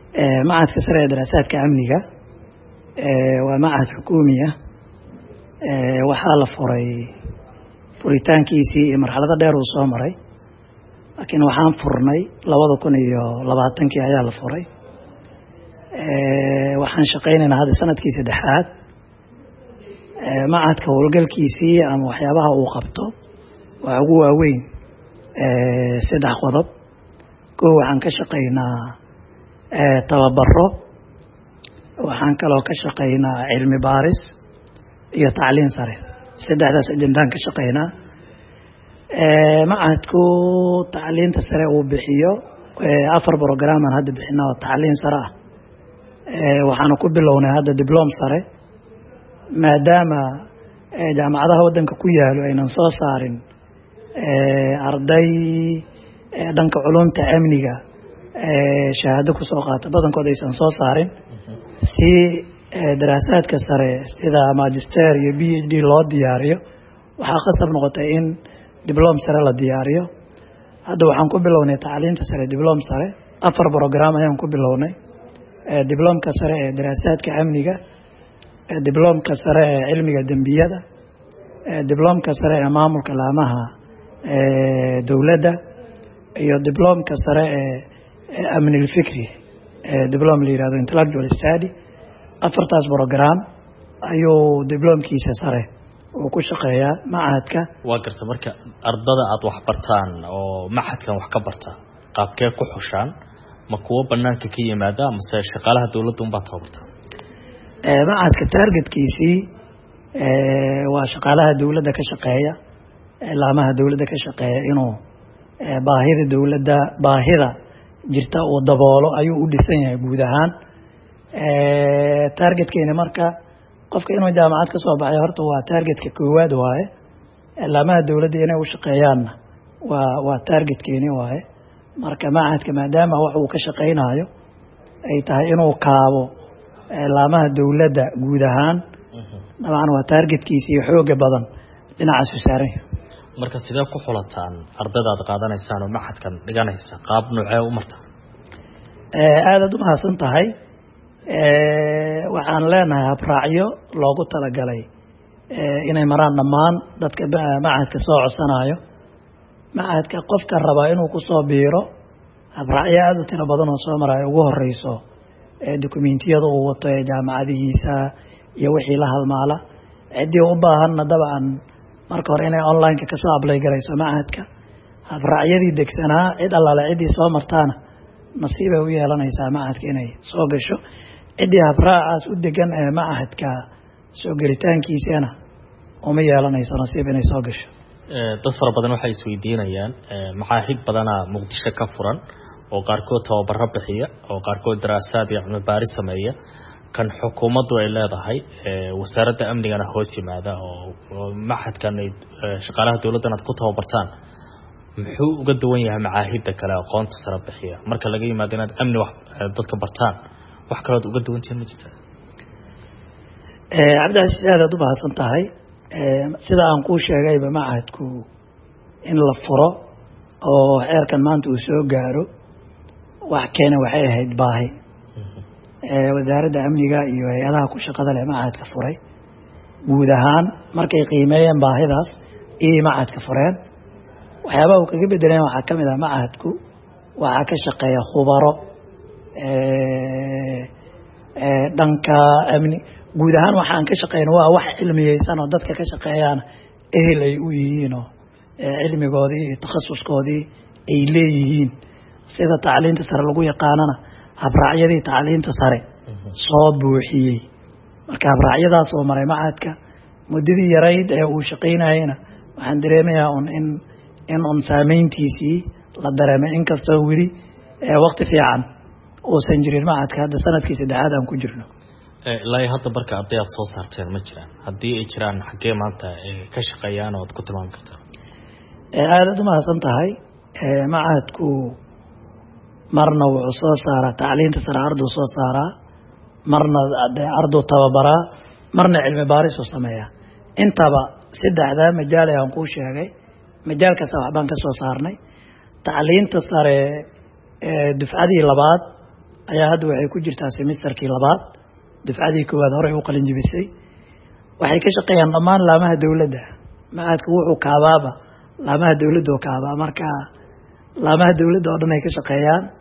macadka sare ee daraasaadka amniga waa macad xukuumiya waxaa la furay furitaankiisii iyo marxalado dheer uu soo maray laakiin waxaan furnay labada kun iyo labaatankii ayaa la furay waxaan shaqaynaynaa hadda sanadkii saddexaad macadka howlgalkiisii ama waxyaabaha uu qabto waa ugu waaweyn saddex qodob kow waxaan ka shaqaynaa tababaro waxaan kaloo ka shaqaynaa cilmi baaris iyo tacliin sare saddexdaas ajendaan ka shaqaynaa macadku tacliinta sare uu bixiyo afar brogramaan hadda bixina oo tacliin sare ah waxaanu ku bilownay hadda diblom sare maadaama jaamacadaha waddanka ku yaalo aynan soo saarin arday dhanka culumta amniga shahaado kusoo qaata badankood aysan soo saarin si daraasaadka sare sida magister iyo b h d loo diyaariyo waxaa qasab noqotay in diblom sare la diyaariyo hadda waxaan ku bilownay tacliinta sare diblom sare afar brogram ayaan ku bilownay diblomka sare ee daraasaadka amniga diblomka sare ee cilmiga dembiyada diblomka sare ee maamulka laamaha dowladda iyo diblomka sare ee amnilfikri diblom la yihahdo intellectual study afartaas brogram ayuu diblomkiisa sare uu ku shaqeeyaa macahadka waa garta marka ardada aada wax bartaan oo maxadkan wax ka barta qaabkee ku xushaan ma kuwo banaanka ka yimaada mase shaqaalaha dowladda unbaa tababarta macadka taargetkiisii waa shaqaalaha dowladda ka shaqeeya laamaha dowladda ka shaqeeya inuu baahida dowladda baahida jirta uu daboolo ayuu u dhisan yahay guud ahaan taargetkeeni marka qofka inuu jaamacad ka soo baxay horta waa taargetka koowaad waaye laamaha dowladda inay u shaqeeyaanna waa waa taargetkeeni waaye marka macadka maadaama wax uu ka shaqaynayo ay tahay inuu kaabo laamaha dowladda guud ahaan dabcan waa taargetkiisa iyo xooga badan dhinacaasu saaran marka sidee ku xulataan ardada aad qaadanaysaan oo maxadkan dhiganaysa qaab noocee u marta aadaad u mahadsan tahay waxaan leenahay habraacyo loogu talagalay inay maraan dhammaan dadka macadka soo codsanayo macadka qofka rabaa inuu kusoo biiro habraacyo aada u tiro badan oo soo marayo ugu horeyso dokumentiyada uu wato ee jaamacadihiisa iyo wixii la halmaala ciddii u baahanna dabcan marka hore inay online-ka kasoo ablay garayso macadka habraacyadii degsanaa cid allaale ciddii soo martaana nasiibay u yeelanaysaa macadka inay soo gasho ciddii habraacaas u degan ee macadka soo gelitaankiisana uma yeelanayso nasiib inay soo gasho dad fara badan waxay isweydiinayaan maxaahid badanaa muqdisho ka furan oo qaarkood tababaro bixiya oo qaarkood daraasaad iyo cilmi baaris sameeya kan xukuumaddu ay leedahay wasaaradda amnigana hoos yimaada oo maxadkan ay shaqaalaha dowladdan aad ku tababartaan muxuu uga duwan yahay macaahidda kale aqoonta sare bixiya marka laga yimaado inaad amni wax dadka bartaan wax kalood uga duwantihiin ma jirta cabdicasiis aadaad u mahadsan tahay sida aan kuu sheegayba macahadku in la furo oo xeerkan maanta uu soo gaaro wax keena waxay ahayd baahi wasaaradda amniga iyo hay-adaha ku shaqada leh macahadka furay guud ahaan markay qiimeeyeen baahidaas iyay macahadka fureen waxyaabaha uu kaga bedeleen waxaa ka mid ah macahadku waxaa ka shaqeeya khubaro dhanka amni guud ahaan waxaan ka shaqeyna waa wax cilmiyeysan oo dadka ka shaqeeyaana ehel ay u yihiinoo cilmigoodii iyo takhasuskoodii ay leeyihiin sida tacliinta sare lagu yaqaanana habraacyadii tacliinta sare soo buuxiyey marka habraacyadaas oo maray macadka muddadii yarayd ee uu shaqaynayeyna waxaan dareemayaa un in in un saameyntiisii la dareemay inkastoo weli waqti fiican uusan jirin macadka hadda sanadkii saddexaad aan ku jirno ilaa hadda marka arday aad soo saarteen ma jiraan haddii ay jiraan xaggee maanta ka shaqeeyaan oo ad ku tilmaami kartaa aadaad u mahadsan tahay macadku marna wuxuu soo saaraa tacliinta sare arduu soo saaraa marna arduu tababaraa marna cilmi baarisuu sameeyaa intaba saddexdaa majaal ee aan kuu sheegay majaal kasta waxbaan ka soo saarnay tacliinta sare dufcadii labaad ayaa hadda waxay ku jirtaa semesterkii labaad dufcadii koowaad horey u qalin jibisay waxay ka shaqeeyaan dhammaan laamaha dowladda ma-aadka wuxuu kaabaaba laamaha dowladda oo kaabaa marka laamaha dowladda oo dhan ay ka shaqeeyaan